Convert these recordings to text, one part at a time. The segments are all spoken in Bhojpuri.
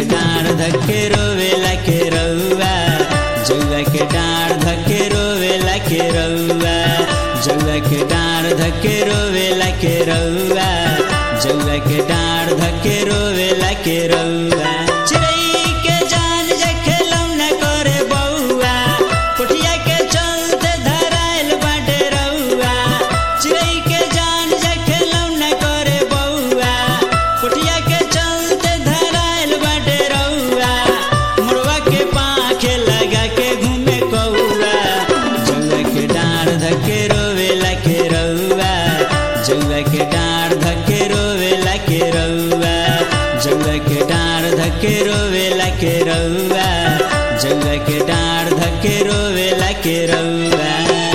डाँड धके रोवेला के रउआ जौआ के डाँड धके रोवेला के रउआ जौआ के डाँड धके रोवेला के रउआ जौआ के डाँड धके रोवेला के रउआ चिड़ै के जान जखे लौना करे बउआ कोठिया के चलते धराइल बाटे रउआ चिड़ै के जान जखे लौना करे बउआ कोठिया के चलते धराइल बाटे रउआ मुड़वा के पाखे लगा के घूमे कौआ जौआ के डाँड धके रोवेला के रउआ जौआ के डाँड धके रोवेला के रउआ जौआ के डाँड धके रोवेला के रउआ जौआ के डाँड धके रोवेला के रउआ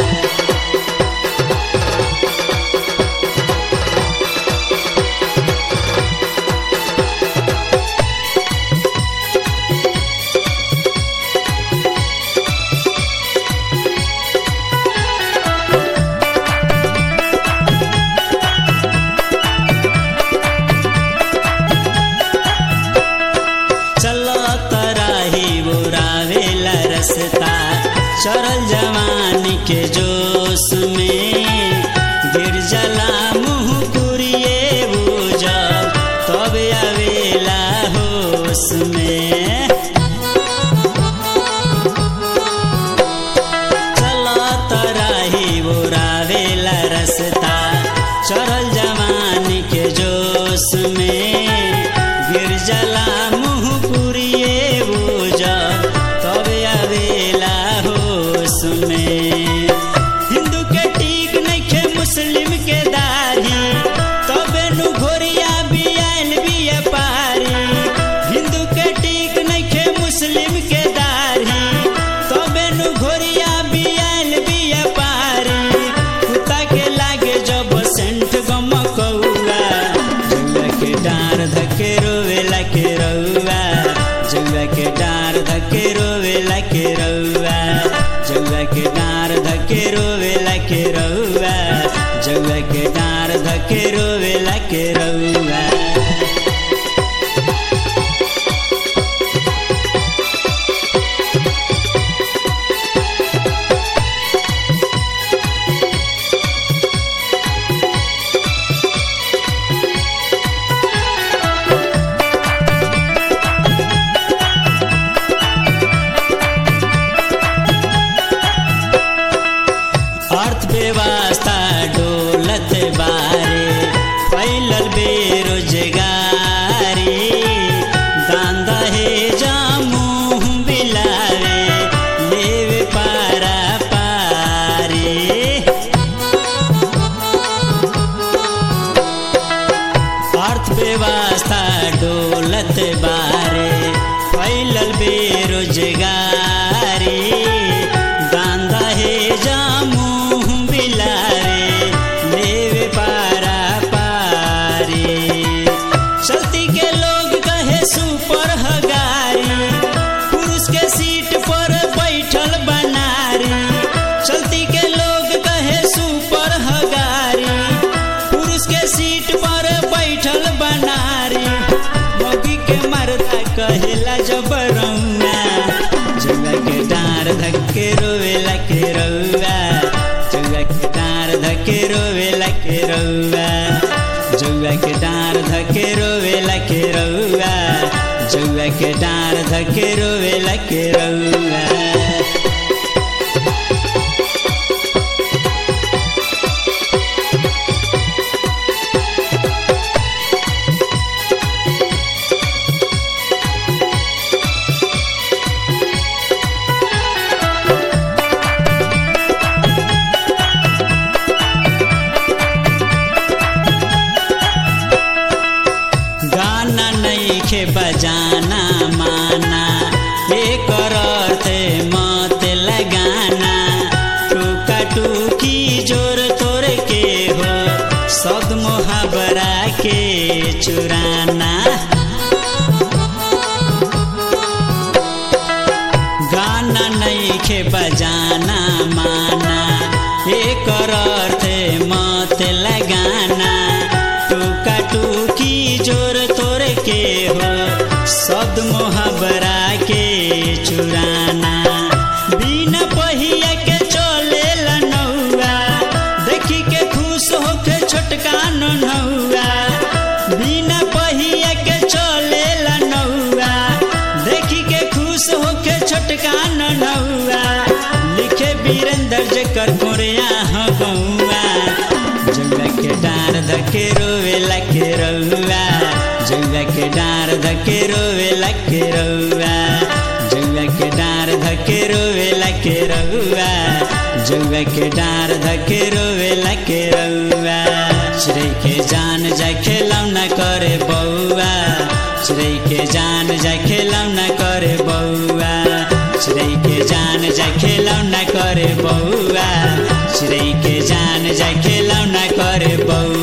चलो तराही बुरावेला रसता चरल जवानी के जोश में गिर जला मुँह कुरिए बुझल तब आवेला होश में चलो तराही बुरावेला रसता चरल जवानी के जोश में गिर जला मुँह पुरिए बुझल तब आवेला होश में हिंदू के टीक नइखे मुस्लिम के दाढ़ी तबे नु घोरिया बियाल बिया पारी हिंदू के टीक नइखे मुस्लिम के दाढ़ी तबे नु घोरिया बियाल बिया पारी कुत्ता के लागे जब सेंट गम कौआ जौआ के डार धके रोवेला के रउआ जौआ के डार धके रोवेला के रउआ जौआ के डार धके रोवेला के रउआ जौआ के डार धके रोवेला के रउआ अर्थव्यवस्था डोलत बारे फैलल बेरोजगारी दान दहेजा मुँह बिलावे लेवे पारा पारी अर्थव्यवस्था डोलत बारे फैलल बेरोजगारी दान दहेजा मुँह बिलारे लेवे पारा पारी चलती के लोग कहे सुपर हगारी पुरुष के सीट पर बैठल बनारी चलती के लोग कहे सुपर हगारी पुरुष के सीट पर बैठल बनारी मोगी के मरदा कहेला जबरौना जुआ के डार धक्के रोवेला के रउआ जुआ के डार धक्के रोवेला के रउआ जुआ के डार धक्के रोवेला के रउआ जुआ के डार धक्के रोवेला के रउआ गाना नइखे बजाना माना एकर अर्थ मत लगाना टूका टूकी जोर तोर के हो सद मोहबरा के चुराना गाना नइखे बजाना माना एकर अर्थ मत लगाना टूका टूकी जोर तोर के हो शब्द मोहबरा के चुराना बिना पहिया के चले नौआ देखी के खुश होके छोटका नौआ बिना पहिया के चले नौआ देखी के खुश होके छोटका नौआ लिखे वीरेंद्र जकर कोरिया ह गौआ जंगा के डार धके रोवे लके रउआ जंगा के डार धके रोवे लके रउआ जंगा के डार धके रोवे लके रउआ जंगा के डार धके रोवे लके रउआ चिड़ै के जान जा खेलौना करे बौआ चिड़ै के जान जा खेलौना करे बौआ चिड़ै के जान जा खेलौना करे बौआ चिड़ै के जान जा खेलौना करे बौआ